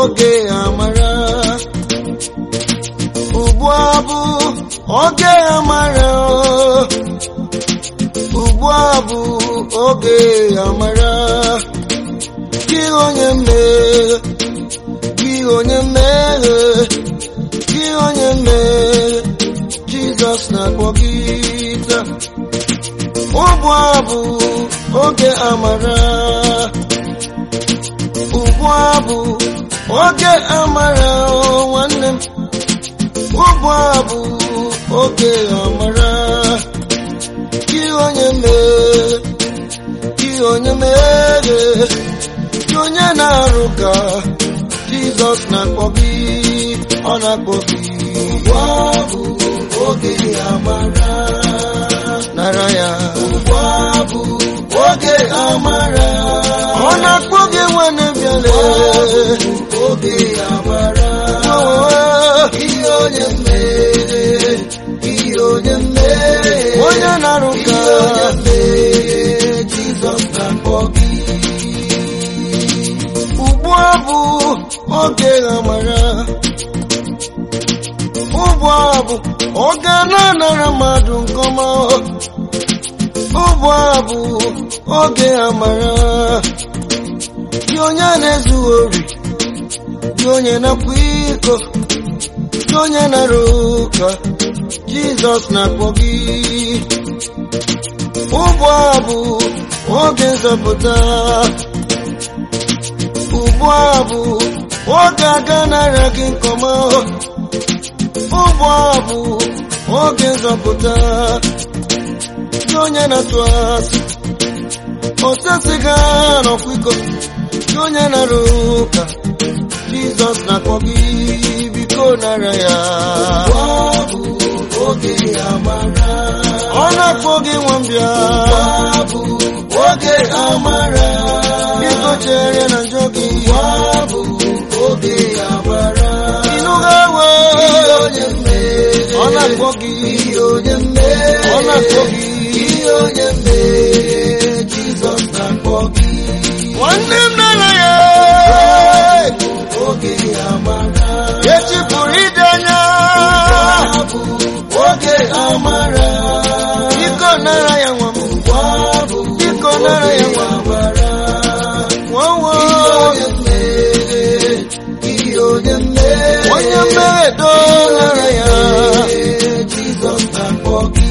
oge amara ugbu a bụ oge amara ugbu a bụ oge amara gị onye mmehie gị onye mmehie gị onye mmehie Jizọs na-akpọ gị taa ugbu a bụ oge amara ugbu a bụ oge amara o nwanne m ugbu a bụ oge amara gị onye mee gị onye mere gị onye na-arụ ka Jizọs na-akpọ gị ọ na-akpọ gị ugbu a bụ oge amara nara ya ugbu a bụ oge amara ọ na-akpọ gị nwanne bịale oge amara ihe onye mmehie ihe onye mmehie onye na-arụ ka onye mmehie Jizọs na-akpọ gị ugbu a bụ oge amara ugbu a bụ oge a na-anara mmadụ nke ọma ugbu a bụ oge amara gị onye na-ezu ori gị onye na-akwa iko gị onye nara ụka Jizọs na-akpọ gị ugbu a bụ oge nzọpụta ugbu a bụ oge aga nara gị nke ọma ugbu a bụ oge nzọpụta gị onye na-atụ asị osesiga n'ọkwa iko gị onye nara ụka Jizọs na-akpọ gị biko nara ya oge amara ọ na-akpọ gị nwambịa bụ oge amara biko chere na njọ gị bụ oge amara ịnụga we onye mmehie ọ na-akpọ gị onye mmehie ọ na-akpọ gị onye mmehie Jizọs na-akpọ gị nwanne m nara ya oge amara echi pụrụ ide anya bụ oge amara biko nara ya nwa m biko nara ya nwa bara nwawo onye mmehie onye mmehie do nara ya Jizọs na-akpọ gị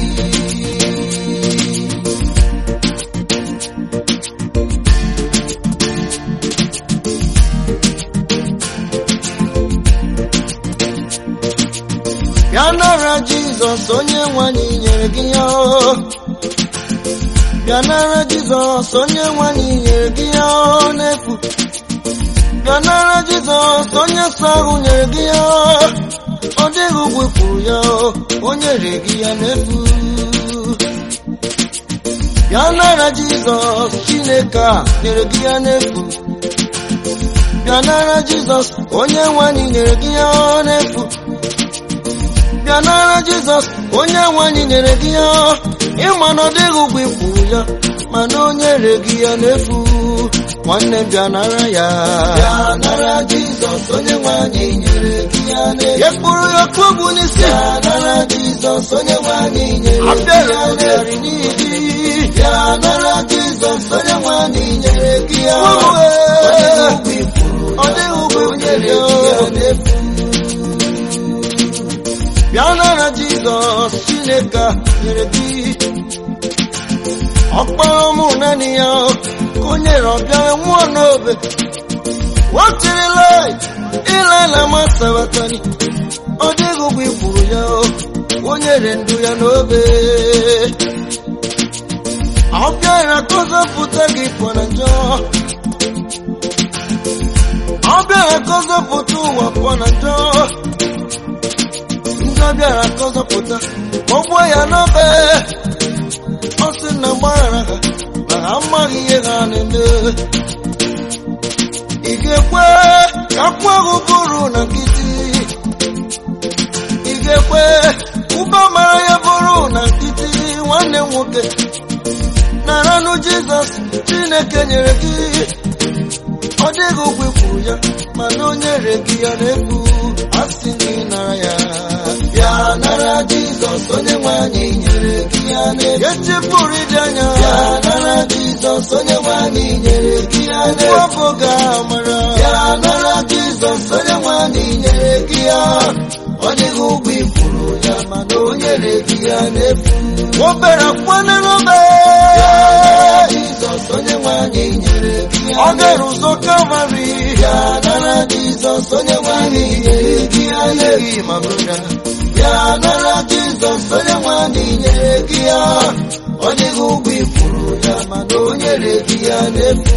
ya nara Jizọs onye nwanyị nyere gị ya bịa nara Jizọs onye nwanyị nyere gị ya n'efu bịa nara Jizọs onye nsọ ahụ nyere gị ya ọ dịghị ugwu kwuru ya o nyere gị ya n'efu bịa nara Jizọs Chineke a nyere gị ya n'efu bịa nara Jizọs onye nwanyị nyere gị ya n'efu bịa nara Jizọs onye nwanyị nyere gị ya ịma na ọ dịghị ụgwọ ikwu ya mana o nyere gị ya n'efu nwanne m bịa nara ya bịa nara Jizọs onye nwanyị nyere gị ya n'efu ya kpụrụ ya kpọgbu n'isi bịa nara Jizọs onye nwanyị nyere gị ya n'efu bịa nara Jizọs onye nwanyị nyere gị ya ọ dịghị ụgwọ ikwu nyere gị ya n'efu bịa nara Jizọs Chineke nyere gị ọkpara mụ naanị ya ka o nyere ọbịara nwụọ n'obe watirila ịlaila masabatani ọ dịghị ụgwọ ikwuru ya o nyere ndụ ya n'obe ọ bịara ka ọ zọpụta gị pụọ na njọ ọ bịara ka ọ zọpụta ụwa pụọ na njọ ndị ọ bịara ka ọ zọpụta ọ gbuo ya n'obe ọ sị na mgbaghara ha na ha amaghị ihe ha na-eme ị ga-ekwe ka akwụ ahụ bụrụ na nkịtị ị ga-ekwe ụba mara ya bụrụ na nkịtị nwanne m nwoke naranụ Jizọs Chineke nyere gị ọ dịghị ụgwọ ikwuru ya mana onye re gị ya na-efu asị gị nara ya bịa nara jizọs onye nwe anyị nyere gị ya na-efu echefuru ịdị anya bịa nara jizọs onye nwe anyị nyere gị ya na-efu ọbụ ga-amara bịa nara jizọs onye nwe anyị nyere gị ya ọ dịghị ụgwọ ikwuru ya mana o nyere gị ya na-efu obere kwana n'obe jizọs onye nwe anyị nyere gị ya ọ gara ụzọ kalvarị ya nara jizọs onye nwe anyị nyere gị ya na-ehi ma broda ya nara jizọs onye nwe anyị nyere gị ya ọ dịghị ụgwọ ikwuru ya mana o nyere gị ya na-efu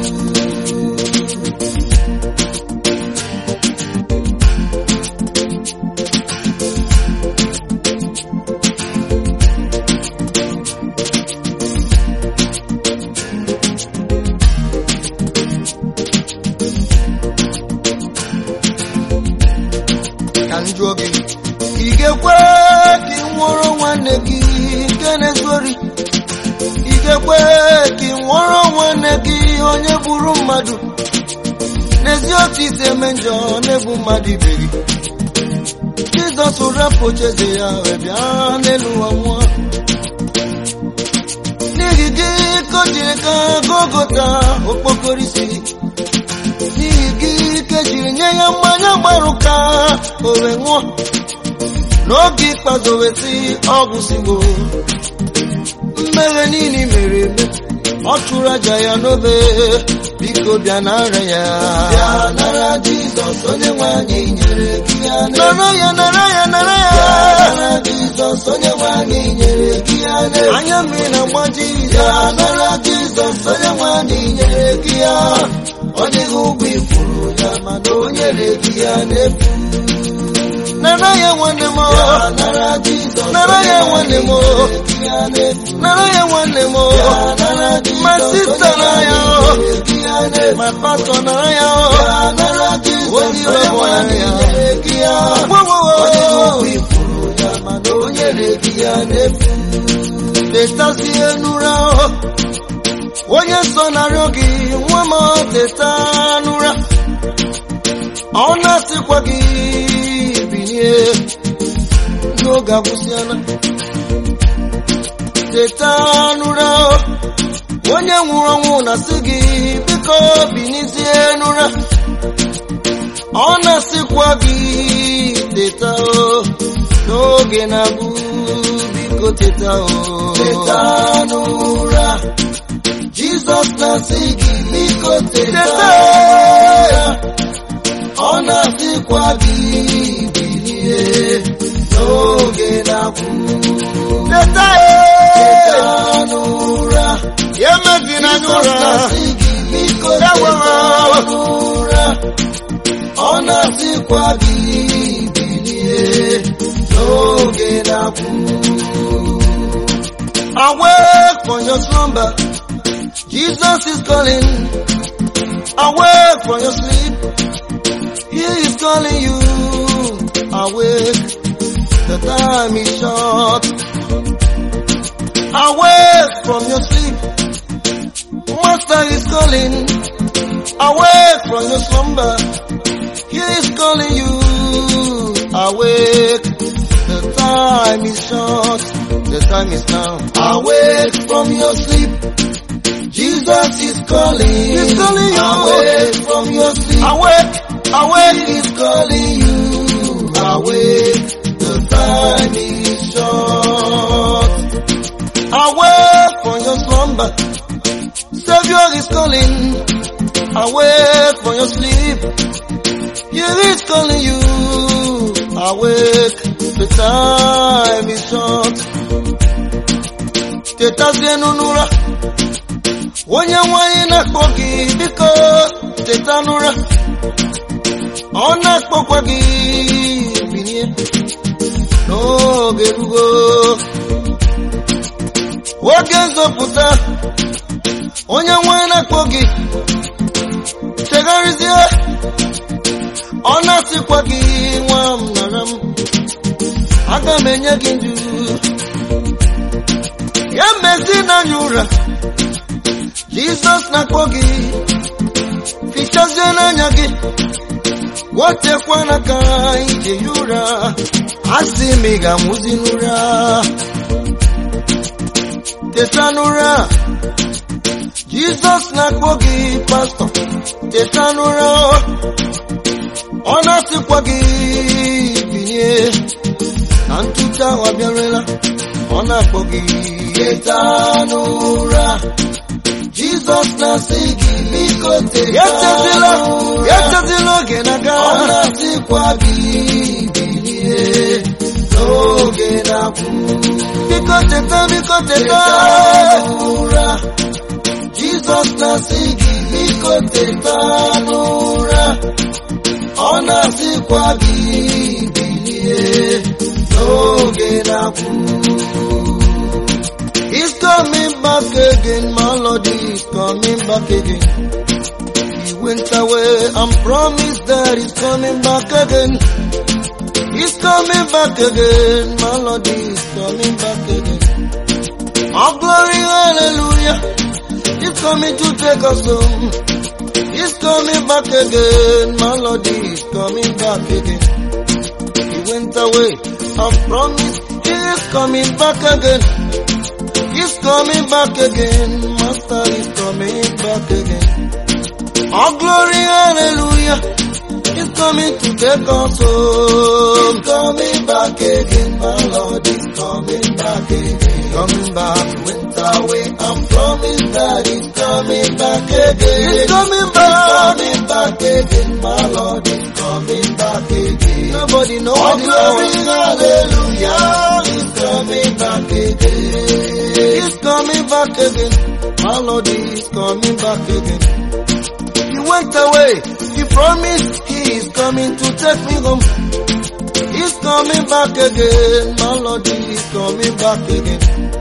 ka m jụọ gị ị ga-ekwe ka ị nwụrụ nwanne gị nke na-ezori ị ga-ekwe ka ị nwụrụ nwanne gị onye gburu mmadụ n'ezi otu isi eme njọ na-egbu mmadụ ibe gị jizọs rapụ ocheeze ya wee bịa n'elu ụwa nwụọ n'ihi gị ka o jiri ka gogota okpokoro isi n'ihi gị ka ejiri nye ya mmanya gbarụ ka o wee nwụọ n'oge ikpeazụ wee sị ọgwụ sigbo mmehie niile i mere eme ọ chụrụ aja ya n'obe biko bịa nara ya bịa nara jizọs onye nwe anyị nyere gị ya nara ya nara ya nara ya nara jizọs onye nwe anyị nyere gị ya anya mmiri na mgbaji ya nara jizọs onye nwe anyị nyere gị ya ọ dịghị ụgwọ ikwuru ya mana o nyere gị ya n'efu nara ya nwanne m nara jizọs nara ya nwanne m nara ya nwanne m ma sista nara ya ma pastọ nara ya onye ire bụ nara ya tetazie n'ụra onye nsọ narịọ gị nwa m teta n'ụra ọ na-asịkwa gị bilie n'oge agwụsịala teta n'ụra onye nwụrụ ọnwụ na-asị gị biko binizie n'ụra ọ na-asịkwa gị teta o n'oge na-abụ biko teta o teta n'ụra Jizọs na-asị gị biko teta ọ na-asịkwa gị bilie n'oge na-akwụ teta teta n'ụra ya emezina Jizọs n'ụra na-asị gị biko Ewo. teta n'ụra ọ na-asịkwa gị bilie n'oge na-akwụ Awake from your slumber. Jesus is calling. Awake from your sleep. He is calling you. Awake. The time is short. Awake from your sleep. Master is calling. Awake from your slumber. He is calling you. Awake. The time is short. The time is now. Awake from your sleep. Jesus is calling. He's calling you. Awake from your sleep. awake awake He is calling you. Awake. The time is short. Awake from your slumber. Savior is calling. Awake from your sleep. He is calling you. Awake. The time is short. Tetazie n'ụra. Onye nwanyị na-akpọ gị biko teta n'ụra. Ọ na-akpọkwa gị bilie n'oge rugo. Oge nzọpụta. Onye nwanyị na-akpọ gị chegharịzie. Ọ na-asịkwa gị nwa m nara m. Aga m enye gị ndụ. Ya mezi n'anya ụra. Jizọs na-akpọ gị. wotekwana ka ije ya ụra asị m ị ga-amụzi n'ụra teta n'ụra jizọs na-akpọ gị pastọ teta n'ụra ọ na-asịkwa gị binye na ntụcha ahụ abịarela ọ na-akpọ gị teta n'ụra jizọs na-asị gị biko teta Echetila, n'ụra echetila oge na-aga. ọ na-asịkwa gị bilie n'oge na-akwụ Biko teta, biko teta. n'ụra jizọs na-asị gị biko teta n'ụra ọ na-asịkwa gị bilie n'oge na-akwụ He's coming back again, my Lord is coming back again. He went away and promised that he's coming back again. He's coming back again, my Lord is coming back again. Oh glory, hallelujah. He's coming to take us home. He's coming back again, my Lord is coming back again. He went away and promised he is coming back again. He's coming back again, Master is coming back again. Oh glory, hallelujah. He's coming to take us home. He's coming back again, my Lord is coming back again. Coming back, went away and promised that he's coming back again. He's coming back. He's coming back again, my Lord is coming back again. Nobody know Oh what he glory, knows. hallelujah. He's coming back again. He's coming back again. My Lord is coming back again. He went away. He promised he is coming to take me home. He's coming back again. My Lord is coming back again.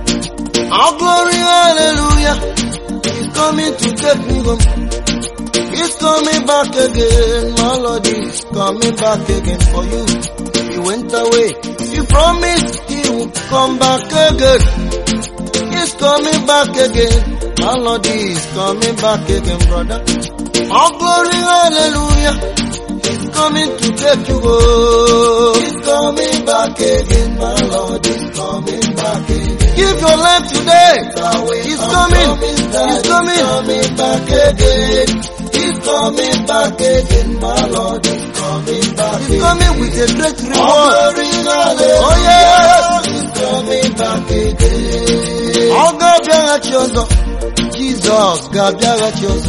Our glory, hallelujah. He's coming to take me home. He's coming back again. My Lord is coming back again for you. He went away. He promised he would come back again. He's coming back again. My Lord is coming back again, brother. All glory, hallelujah. He's coming to take you home. He's coming back again. My Lord is coming back again. Give your life today. He's He's coming. He's He's coming. coming back again. He's coming back again. My Lord is coming back He's again. coming with a great Oh, reward. glory, hallelujah. Oh, yes. He's coming back again. Ọ ga-abịaghachi ọzọ. Jizọs ga-abịaghachi ọzọ.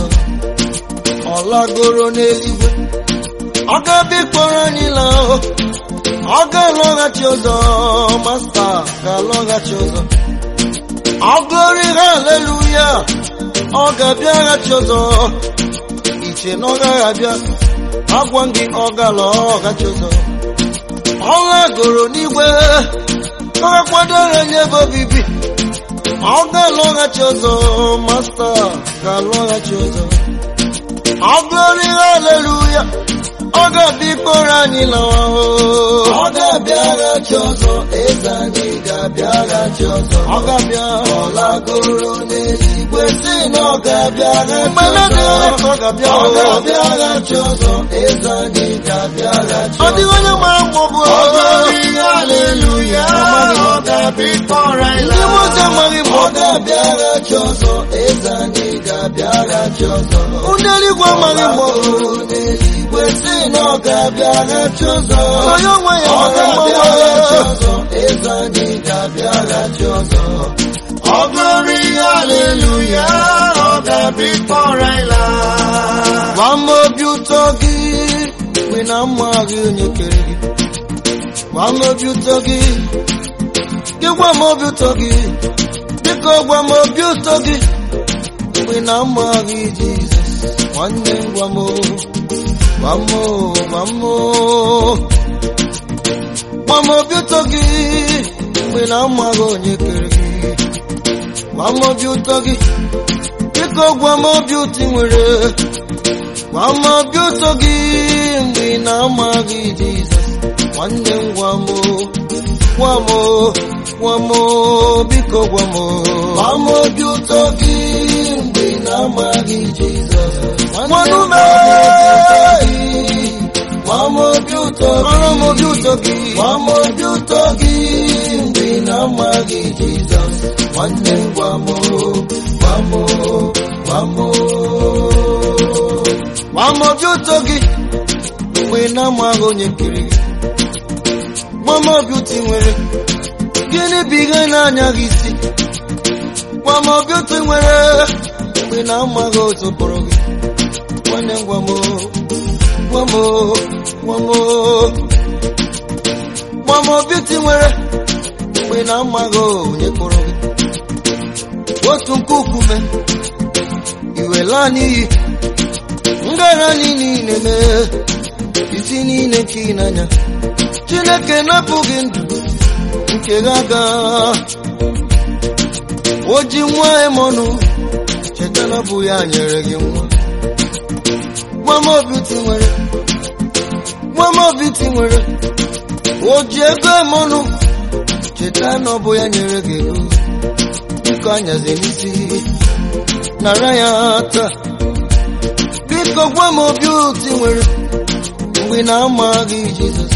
Ọ lagoro n'eluigwe. Ọ ga-abịa ịkpọrọ anyị laa o. Ọ ga-alọghachi ọzọ. Masta ga-alọghachi ọzọ. Ọ glory hallelujah. Ọ ga-abịaghachi ọzọ. Iche na ọ gaghị abịa. Agwa m gị ọ ga-alọghachi ọzọ. Ọ lagoro n'igwe. Ọ ga-akwadoro nye ebe obibi. Ọ ga-alọghachi ọzọ. Masta ga-alọghachi ọzọ. Ọ glory hallelujah. Ọ ga-abịa ịkpọrọ anyị lawa o. Ọ ga-abịaghachi ọzọ. Eze anyị ga-abịaghachi ọzọ. Ọ ga-abịa. Ọ lagoro n'eluigwe si na ọ ga-abịaghachi Mgbe na-adịghị ọzọ. ka ọ ga-abịa Ọ o. ga-abịaghachi ọzọ. Eze anyị ga-abịaghachi Ọ ọzọ. dịghị onye mara mgbe ọ bụ Ọ glory, hallelujah. Ọ ga-abịa ịkpọrọ anyị Ndị mmụọ ozi amaghị mgbe Ọ ọ bụ. ga-abịaghachi ọzọ. Eze anyị ga-abịaghachi ọzọ. Ndị eluigwe amaghị mgbe ọ bụ. Ọ n'eluigwe si na ọ ga-abịaghachi ọzọ. Onye onwe ya Ọ mara mgbe ọ ga-abịaghachi bụ. ọzọ. Eze anyị ga-abịaghachi ọzọ. Ọ glory, hallelujah. Ọ ga-abịa ịkpọrọ anyị laa. Gwa m obi ụtọ gị mgbe na amaghị onye kere gị. Gwa m obi ụtọ gị. Gị gwa m obi ụtọ gị. Biko gwa m obi ụtọ gị mgbe na amaghị Jizọs. Nwanne m gwa m o. Gwa m o, gwa m o. Gwa m obi ụtọ gị mgbe na amaghị onye kere gị. Gwa m obi ụtọ gị. Biko gwa m obi ụtọ ị nwere. Gwa m obi ụtọ gị mgbe ị na-amaghị Jizọs. Nwanne m gwa m o. Gwa m o. Gwa m o. Biko gwa m o. Gwa m obi ụtọ gị mgbe ị na-amaghị Jizọs. nwanume Gwa m obi ụtọ kpọrọ m gị. obi ụtọ gị Gwa m obi ụtọ gị mgbe ị na-amaghị Jizọs. Nwanne m gwa m, gwa m, gwa m. gwa m obi ụtọ gị mgbe ị na-amaghị onye kere gị gwa m obi ụtọ ị nwere gịnị bụ ihe na-anya gị isi gwa m obi ụtọ ị nwere mgbe ị na-amaghị otu kpọrọ gị nwanne m gwa m gwa m gwa m gwa m obi ụtọ ị nwere mgbe ị na-amaghị onye kpọrọ gị otu nkukume iwe laa n'iyi ngara niile mee isi niile nke ị n'anya chineke napụghị ndụ nke gị aga o ji nwa emọnụ cheta na ọ bụ ya nyere gị nwa nwa m obi ti nwere nwa m obi ti nwere o ji ego emọnụ cheta na ọ bụ ya nyere gị ego biko anyazi n'isi nara ya taa biko gwa m obi ụtọ ị nwere mgbe ị na-amaghị Jizọs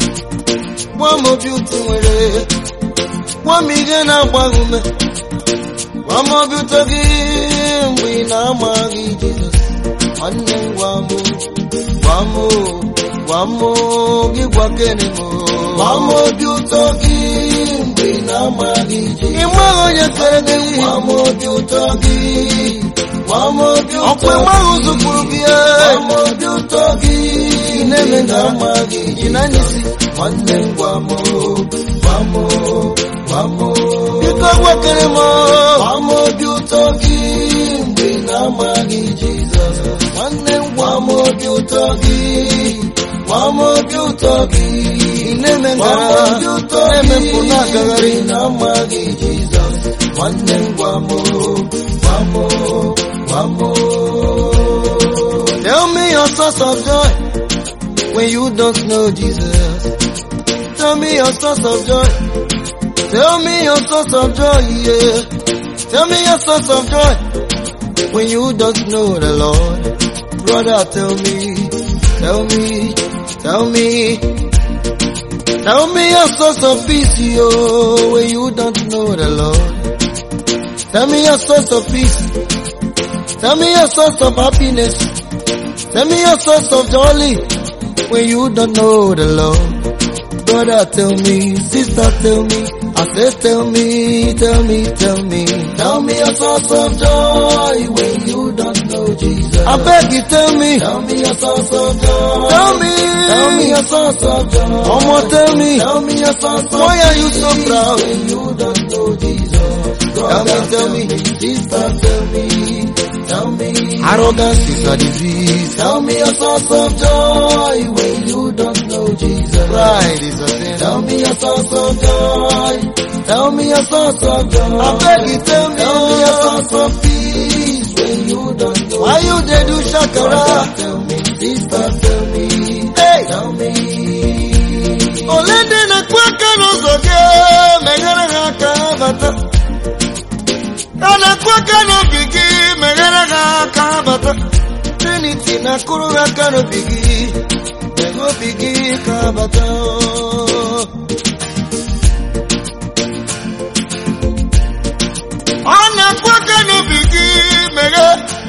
gwa m obi ụtọ ị nwere gwa m ihe na-agba gị ume gwa m obi ụtọ gị mgbe ị na-amaghị Jizọs nwanne m gwa m gwa m gwa m gị gwa kene m Gwa m obi ụtọ gị mgbe ị na-amaghị ị Jizọs. maghị onye kere gị Gwa m obi ụtọ gị. Gwa m obi ụtọ ọkwa ị maghị ụzọ kwuru gị Gwa m obi ụtọ gị ị na-eme mgbe ị na-amaghị ị na-anya isi Nwanne m gwa m, gwa m, gwa m. biko gwa kere m Gwa m obi ụtọ gị mgbe ị na-amaghị Jizọs. Nwanne m gwa m obi ụtọ gị. Gwa m obi ụtọ gị. ị na-eme Gwa m ngara obi ụtọ na-eme gị mpụ na-agagharị mgbe ị na-amaghị Jizọs. Nwanne m gwa m, gwa m, gwa m. Tell me your source of joy when you don't know Jesus. Tell me your source of joy. Tell me your source of joy, yeah. Tell me your source of joy when you don't know the Lord. Brother, tell me, tell me, tell me. Tell me your source of peace, yo, when you don't know the Lord. Tell me your source of peace. Tell me your source of happiness. Tell me your source of joy when you don't know the Lord. Brother, tell me, sister, tell me. I said, tell me, tell me, tell me. Tell me your source of joy when you don't know Jesus. I beg you, tell me. Tell me your source of joy. Tell me. Tell me your source of joy. One more, tell me. Tell me your source of Why are you so peace proud? when you don't know Jesus? Tell me, tell me. Sister, tell me. Tell me. Arrogance is a disease. Tell me your source of joy when you don't know Jesus. Pride is a sin. Tell me your source of joy. Tell me your source of joy. I beg you, tell me. Tell me your source of peace when you don't know. Why you they do Brother, shakara? tell me, sister, tell me, Hey. tell me. Ole ndị na-ekwu aka n'ụzọ gị meghere ha aka ha bata a na-ekwu aka n'obi gị meghere ha aka ha bata Trinity na-akụrụ ha aka n'obi gị meghe obi gị ka ha bata ọ na-ekwu aka n'obi gị meghe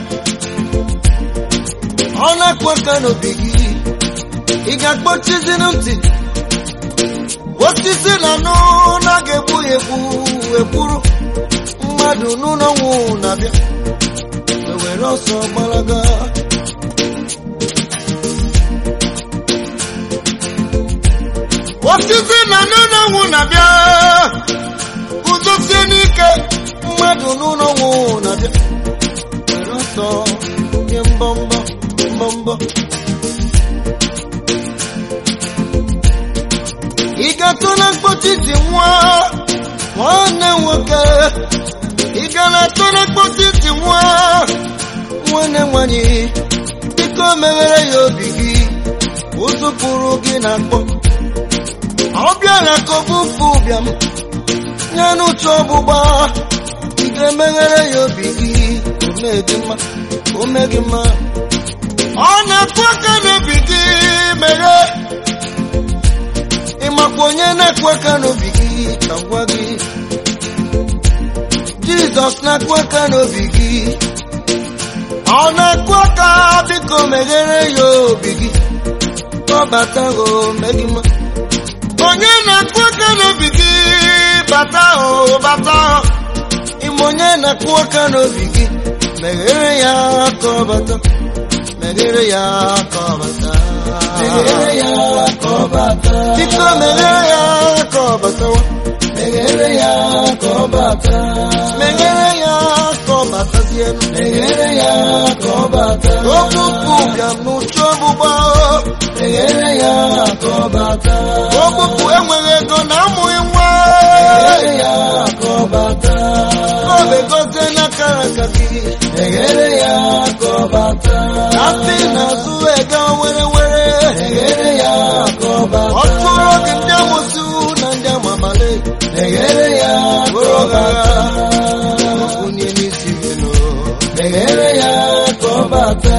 ọ na-ekwu aka n'obi gị ị ga-akpọchiziri ntị osisi na anụ na ga-egbu ya egbu ekwuru mmadụ n'ụlọ nwụ na-abịa ewere ọsọ gbalaga osisi na anụ na nwụ na-abịa guzosie n'ike mmadụ n'ụlọ nwụ na-abịa were ọsọ nye mbọmbọ mbọmbọ ị ga-atụ na mkpọchi ji nwa nwanne nwoke ị gara atụ na mkpọchi ji nwa nwanne nwanyị biko meghere ya obi gị ụzụ pụrụ gị na akpọ ọ bịara ka ọ bụfu ụbịam nye n'ụtụ ọgbụgba ị ga-emeghere ya obi gị ome gị mma ome gị mma ọ na-akụ aka n'obi gị mere ịmakwa onye na-akụ aka n'obi gị ka m gwa gị jizọs na-akụ aka n'obi gị ọ na-akụ aka biko meghere ya obi gị kpọbata o megị mma onye na-akụ aka n'obi gị bata o bata o ime onye na-akụ aka n'obi gị meghere ya ka ọ bata meghere ya ka ọ bata meghere ya ka ọ bata biko meghere ya ka ọ batawa meghere ya ka ọ bata meghere ya ka ọ batazienu meghere ya ka ọ bata okpukpu bịa n'ụtụ ọgbụgba meghere ya ka ọ bata okpukpu enweghị ego na amụghị nwa meghere ya ka ọ bata ọ begozie n'akara aka gị meghere ya ka ọ bata asị na-azụ ego were were meghere ya ka ọ bata ọtụrụ oge ndị amụsụ na ndị amamale meghere ya ka bụrụ ọ ọgara bata onye n'isi vino meghere ya ka ọ bata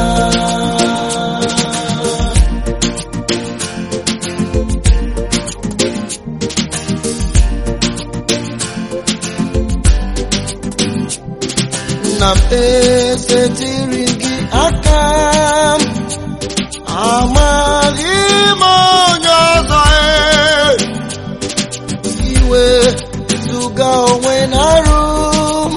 nna m esetiri gị aka m amaghị m onye ọzọ e. iwe zụga onwe na arụ m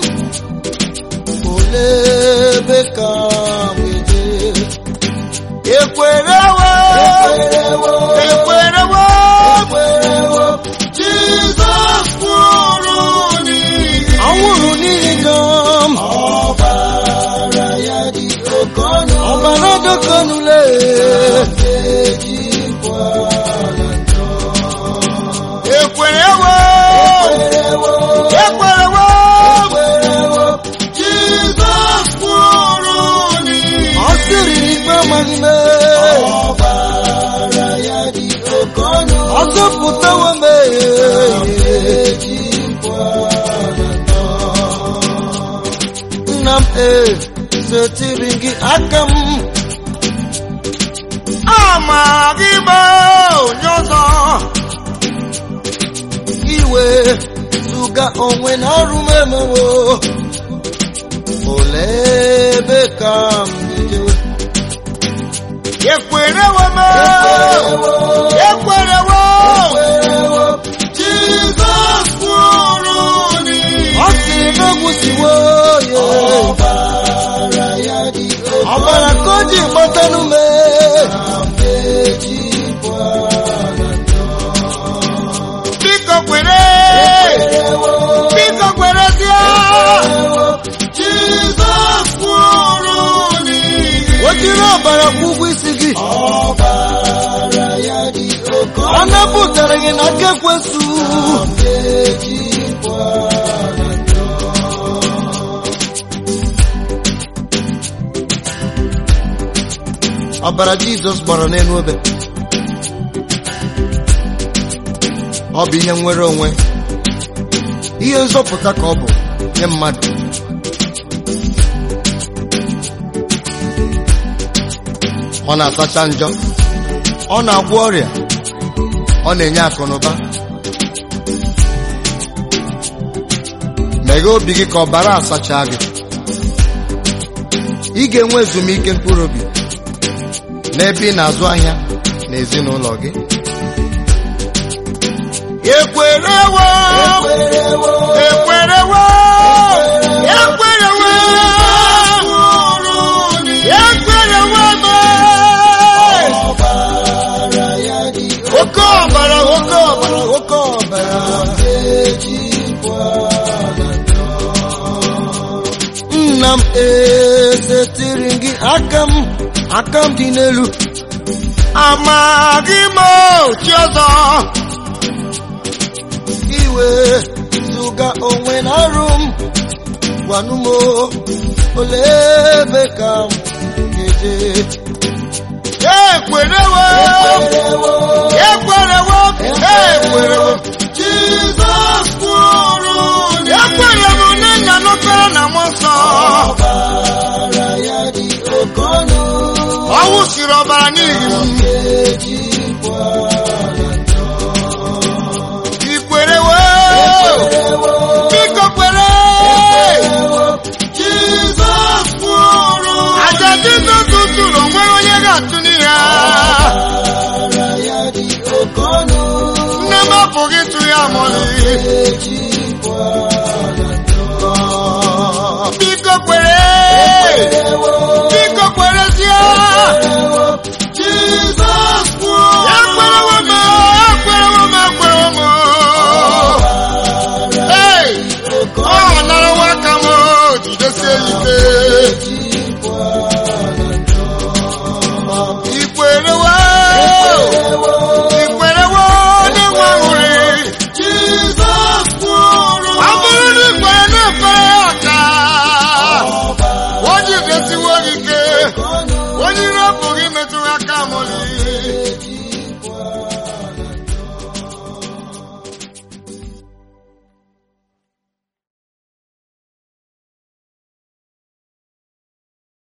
olee ebe ka m ga-eje ekwerewo ekwerewo ekwerewo ekwerewo jizọs kwụrụ n'ihi anwụrụ n'ihi gị m ọbara ya dị oke ọnụ ọbara dokonule ejikwa na njọ ekwerewo ekwerewo ekwerewo ekwerewo jizọs kwụrụ n'ihi ọ sịrị n'ikpe amaghị m ọbara ya dị oke ọnụ ọ zọpụtawo m ejikwa na njọ nna m esetiri gị aka m amaghị m onye ọzọ iwe zụga onwe na arụ m emewo olee ebe ka m ga-ejewe ekwerewo m ekwerewo ekwerewo jizọs kwụrụ n'ihi ọ sịrị na ogwusiwo ya ọbara ya dị oke ọbara ka o ji gbatanụ m ejikwa na njọ biko kwere biko kwerezie jizọs kwụrụ n'ihi o jiri ọbara kwụ ụgwọ isi gị ọbara ya dị oke ọ napụtara gị n'aka ekwensu ejikwa na njọ ọbara jizọs gbara n'elu obe ọ bụ ihe nwere onwe ihe nzọpụta ka ọ bụ nye mmadụ ọ na-asacha njọ ọ na-agwọ ọrịa ọ na-enye akụnụba meghee obi gị ka ọbara asacha gị ị ga-enwe ezumike mkpụrụ obi n'ebe ị na-azụ ahịa na ezinụlọ gị ekwerewo ekwerewo ekwerewo ekwerewo ekwerewo ọbara ya dị oke ọbara oke ọbara oke ọbara ejikwa na njọ nna m esetiri gị aka m aka m dị n'elu amaghị m ochi ọzọ iwe zụga onwe na arụ m gwanụ m olee ebe ka m ga-eje ekwerewo ekwerewo ekwerewo ekwerewo jizọs kwụrụ ekwerewo na nna nọkọrọ na mmụọ nsọ ọbara ya dị oke ọnụ ọwụ wụsịrị ọbara n'ihi m ikwere wee biko kwere Jizọs kwụrụ aja jizọs tụrụ onwe onye ga-atụ n'ihe a. ara ya dị oke ọnụ nne m apụghị ịtụ ya mọlị